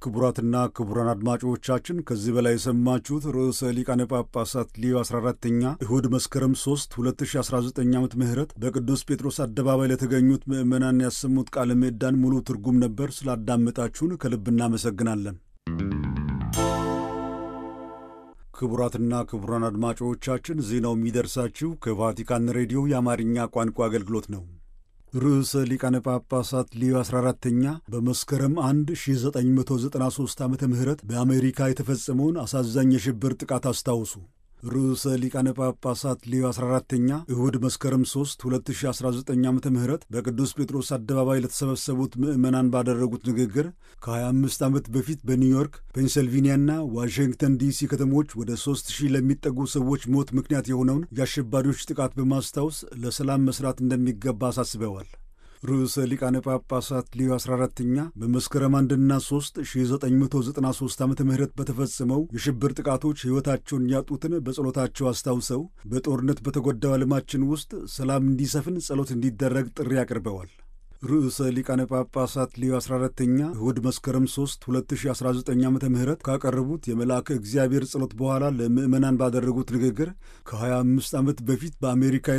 ክቡራትና ክቡራን አድማጮቻችን ከዚህ በላይ የሰማችሁት ርዕሰ ሊቃነ ጳጳሳት ሊዮ 14ተኛ እሁድ መስከረም 3 2019 ዓ ም በቅዱስ ጴጥሮስ አደባባይ ለተገኙት ምዕመናን ያሰሙት ቃለ ምዕዳን ሙሉ ትርጉም ነበር። ስላዳመጣችሁን ከልብ እናመሰግናለን። ክቡራትና ክቡራን አድማጮቻችን ዜናው የሚደርሳችሁ ከቫቲካን ሬዲዮ የአማርኛ ቋንቋ አገልግሎት ነው። ርዕሰ ሊቃነ ጳጳሳት ሊዮ 14ተኛ በመስከረም 1 1993 ዓ ም በአሜሪካ የተፈጸመውን አሳዛኝ የሽብር ጥቃት አስታውሱ። ርዕሰ ሊቃነ ጳጳሳት ሊዮ 14ተኛ እሁድ መስከረም 3 2019 ዓ ም በቅዱስ ጴጥሮስ አደባባይ ለተሰበሰቡት ምዕመናን ባደረጉት ንግግር ከ25 ዓመት በፊት በኒውዮርክ፣ ፔንሰልቬንያና ዋሽንግተን ዲሲ ከተሞች ወደ 3000 ለሚጠጉ ሰዎች ሞት ምክንያት የሆነውን የአሸባሪዎች ጥቃት በማስታወስ ለሰላም መስራት እንደሚገባ አሳስበዋል። ርዕሰ ሊቃነ ጳጳሳት ሊዮ 14ተኛ በመስከረም 1ና 3 1993 ዓ ም በተፈጸመው የሽብር ጥቃቶች ሕይወታቸውን ያጡትን በጸሎታቸው አስታውሰው በጦርነት በተጎዳው ዓለማችን ውስጥ ሰላም እንዲሰፍን ጸሎት እንዲደረግ ጥሪ አቅርበዋል። ርዕሰ ሊቃነ ጳጳሳት ሊዮ 14ተኛ እሁድ መስከረም 3 2019 ዓ ም ካቀረቡት የመልአከ እግዚአብሔር ጸሎት በኋላ ለምዕመናን ባደረጉት ንግግር ከ25 ዓመት በፊት በአሜሪካ